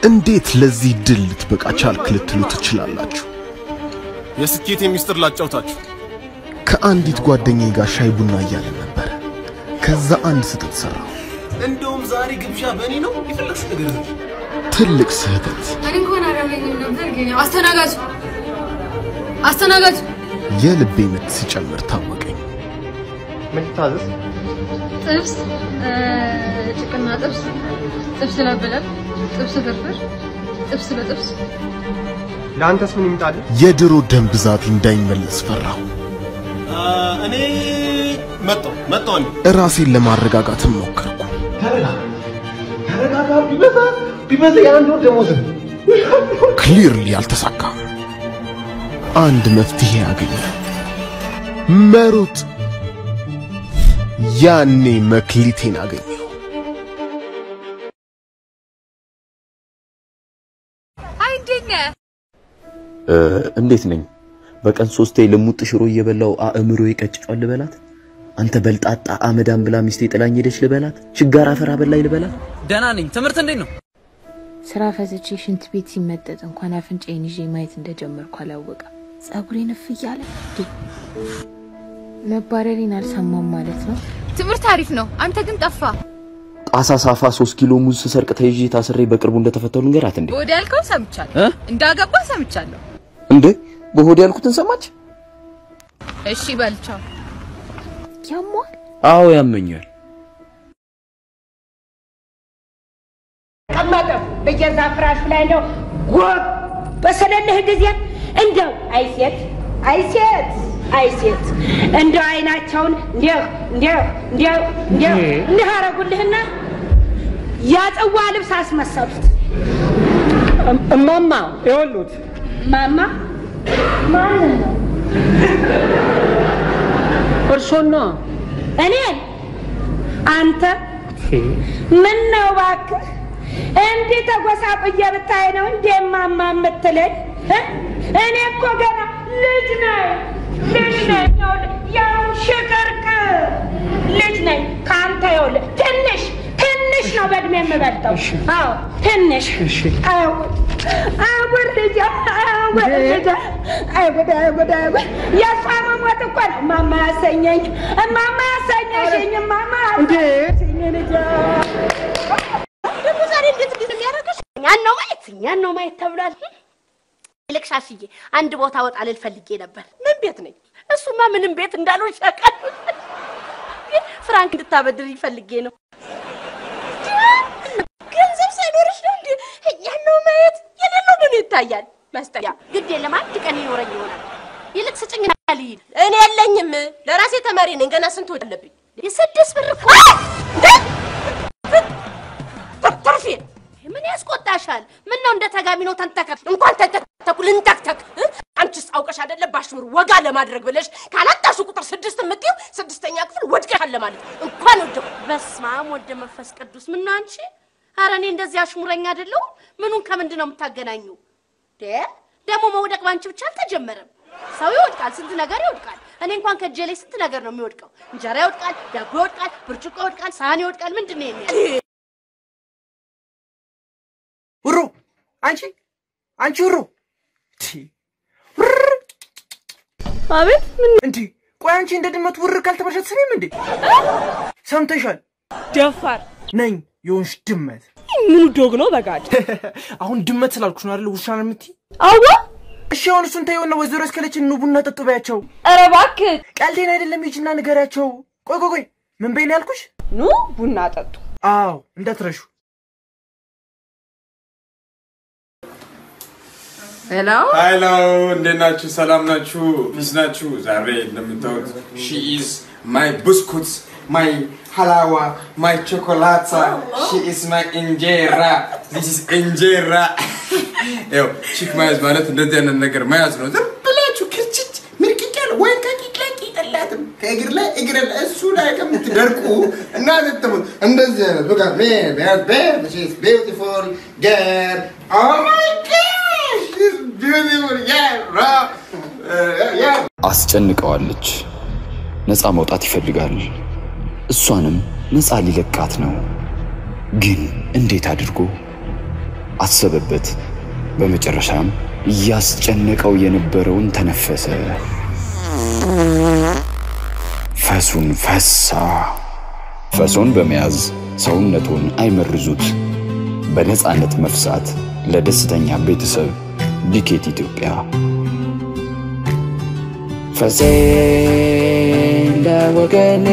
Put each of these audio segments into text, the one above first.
እንዴት ለዚህ ድል ልትበቃ ቻልክ ልትሉ ትችላላችሁ። የስኬት ሚስጥር ላጫውታችሁ። ከአንዲት ጓደኛዬ ጋር ሻይ ቡና እያለን ነበረ። ከዛ አንድ ስህተት ሠራሁ። እንደውም ዛሬ ግብዣ በእኔ ነው። የፈለግሽ ነገር ነው። ትልቅ ስህተት። እኔ እንኳን አላገኝም ነበር ግን ያው አስተናጋጅ አስተናጋጅ የልቤ ምት ሲጨምር ታወቀኝ። ምን ታዘዝ? ጥብስ እ፣ ጭቅና ጥብስ ጥብስ ለብለብ ጥብስ ፍርፍር ጥብስ በጥብስ ለአንተስ ምን ይምጣልህ? የድሮ ደም ብዛቴ እንዳይመለስ ፈራሁ። አ፣ እኔ መጣሁ መጣሁ እኔ ራሴን ለማረጋጋትም ሞከርኩ። ተረጋጋ። ቢበዛ ቢበዛ የአንድ ወር ደሞዝ ክሊርሊ አልተሳካም። አንድ መፍትሄ አገኘ፣ መሮጥ። ያኔ መክሊቴን አገኘው። አይ እንዴት ነህ? እንዴት ነኝ? በቀን ሶስቴ ልሙጥ ሽሮ እየበላው አእምሮ ይቀጭጫል ልበላት? አንተ በልጣጣ አመዳም ብላ ሚስቴ ጥላኝ ሄደች ልበላት? ችጋር አፈር አበላኝ ልበላት? ደህና ነኝ። ትምህርት እንዴት ነው? ስራ ፈትቼ ሽንት ቤት ሲመጠጥ እንኳን አፍንጫዬን ይዤ ማየት እንደጀመርኩ አላወቀም። ጸጉሬን እፍ እያለ እንዴ መባረሬን አልሰማም ማለት ነው። ትምህርት አሪፍ ነው። አንተ ግን ጠፋ። ጣሳ ሳፋ ሶስት ኪሎ ሙዝ ስሰርቅ ተይዤ ታስሬ በቅርቡ እንደተፈተኑ ንገራት እንዴ! ወደ ያልከው ሰምቻለሁ። እ? እንዳገባ ሰምቻለሁ። እንዴ በሆድ ያልኩትን ሰማች? እሺ በልቻው። ያሟል አዎ ያመኛል። ቀመጠ በገዛ ፍራሽ ላይ ነው ጎብ በሰለልህ ጊዜ እንደው አይሴት አይሴት አይሴት እንደው አይናቸውን እንዲህ እንዲህ እንዲህ እንዲህ እንዲህ አረጉልህና ያጽዋ ልብስ አስመሰሉት። እማማ ይኸውልዎት ማማ ማንን ነው? እርሶና እኔን አንተ ምን ነው እባክህ እንዲህ ተጎሳቁዬ ብታይ ነው እንዴ ማማ የምትለኝ እ? እኔ እኮ ገና ልጅ ነኝ ልጅ ነኝ ይኸውልህ፣ ያው ሽቅርቅር ልጅ ነኝ ከአንተ ይኸውልህ ትንሽ ትንሽ ነው በእድሜ የምበልጠው አዎ ትንሽ አጉድ አጉድ ልጅ አጉድ ልጅ አጉድ አጉድ አጉድ የእሷ መሞት እኮ ነው ማማ ያሰኘኝ ማማ ያሰኘሽኝ ማማ ያሰኘኝ ልጅ ደግሞ ዛሬ እንዴት እንዴት የሚያደርግሽ እኛን ነው ማየት እኛን ነው ማየት ተብሏል። ይልቅ ሻሽዬ አንድ ቦታ ወጣ ልል ፈልጌ ነበር። ምን ቤት ነኝ? እሱማ ምንም ቤት እንዳልሆን ሸቀል ፍራንክ እንድታበድር ፈልጌ ነው። ገንዘብ ሳይኖርሽ ነው እንዴ እኛን ነው ማየት? የሌለው ምን ይታያል? መስጠያ ግድ የለም አንድ ቀን ይኖረኝ ይሆናል። ይልቅ ስጭኝ ልሂድ። እኔ የለኝም፣ ለራሴ ተማሪ ነኝ። ገና ስንት ወድ አለብኝ? የስድስት ብር እኮ ትርፌ ምን ያስቆጣሻል? ምን ነው እንደ ተጋሚ ነው ተንተከት እንኳን ተንተከተኩ ልንተክተክ እ? አንቺስ አውቀሽ አይደለ ባሽሙር ወጋ ለማድረግ ብለሽ ካላጣሹ ቁጥር ስድስት የምትይው ስድስተኛ ክፍል ወድቀሻል ለማለት እንኳን ወደኩ። በስመ አብ ወልደ መንፈስ ቅዱስ ምን ነው አንቺ? ኧረ እኔ እንደዚህ አሽሙረኛ አይደለሁም። ምኑን ከምንድን ነው የምታገናኙ? ደ ደግሞ መውደቅ ባንቺ ብቻ አልተጀመረም። ሰው ይወድቃል፣ ስንት ነገር ይወድቃል። እኔ እንኳን ከእጄ ላይ ስንት ነገር ነው የሚወድቀው። እንጀራ ይወድቃል፣ ዳቦ ይወድቃል፣ ብርጭቆ ይወድቃል፣ ሳህን ይወድቃል። ምንድን ነው የሚያ ውሩ አንቺ አንቺ ውሩ አቤት እንዲ ቆይ አንቺ እንደ ድመት ውር ካልተባልሽ አትሰሚም እንዴ? ሰምተሻል? ደፋር ነኝ የሆንሽ ድመት። ምኑ ዶግ ነው በጋድ አሁን ድመት ስላልኩሽ ነው አይደል ውሻ ነው የምትይ? አዋ እሺ አሁን እሱን ተይውና ወይዘሮ እስከለችን ኑ ቡና ጠጡ በያቸው። ኧረ እባክህ ቀልዴን አይደለም ሂጂና ንገሪያቸው። ቆይ ቆይ ቆይ ምን በይ ነው ያልኩሽ? ኑ ቡና ጠጡ። አዎ እንዳትረሹ። ሄሎ ሀይሎ እንዴት ናችሁ? ሰላም ናችሁ? ፒስ ናችሁ? ዛሬ እንደምታዩት ሺ ኢዝ ማይ ብስኩት ማይ ሀላዋ ማይ ቾኮላታ ሺ ኢዝ ማይ እንጀራ ዚስ ኢዝ እንጀራ። ያው ቺክ መያዝ ማለት እንደዚህ አይነት ነገር መያዝ ነው። ዝም ብላችሁ ክርችች ምርቅቅ ያለ ወይም ከቂቅላቂ ጠላትም ከእግር ላይ እግር ላይ እሱ ላይ ከምትደርቁ እና ትትሙት እንደዚህ አይነት በቃ ቢዩቲፉል ገር ኦ ማይ ጋሽ ቢዩቲፉል ያ አስጨንቀዋለች። ነፃ መውጣት ይፈልጋል። እሷንም ነፃ ሊለቃት ነው። ግን እንዴት አድርጎ? አሰበበት። በመጨረሻም እያስጨነቀው የነበረውን ተነፈሰ። ፈሱን ፈሳ። ፈሶን በመያዝ ሰውነቱን አይመርዙት። በነፃነት መፍሳት ለደስተኛ ቤተሰብ ዲኬት ኢትዮጵያ። ፈሴ ለወገኔ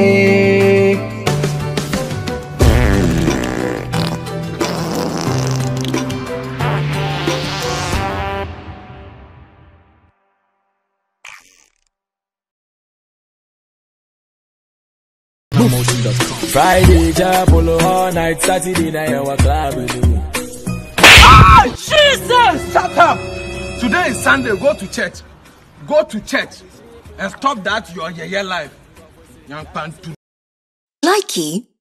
Friday, Japolo all night, Saturday night, our club. Ah, Jesus! Shut up! Today is Sunday. Go to church. Go to church and stop that your yeye life. Young pan Likey